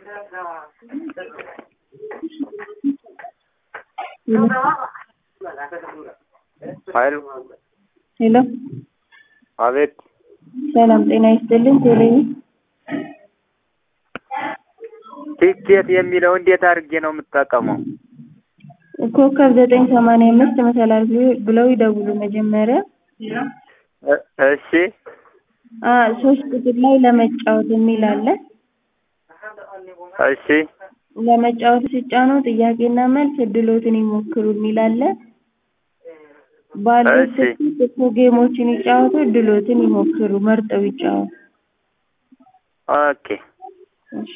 ሀይሉ ሄሎ አቤት ሰላም ጤና ይስጥልኝ። ቴሌ ቲኬት የሚለው እንዴት አድርጌ ነው የምጠቀመው? ኮከብ ዘጠኝ ሰማንያ አምስት መሰላል ብለው ይደውሉ መጀመሪያ እ- እሺ አ ሶስት ቁጥር ላይ ለመጫወት የሚል አለ። እሺ ለመጫወት ሲጫኑ ጥያቄና መልስ እድሎትን ይሞክሩ የሚል አለ። ባሉት እሺ። እኮ ጌሞችን ይጫወቱ፣ እድሎትን ይሞክሩ፣ መርጠው ይጫወቱ። ኦኬ እሺ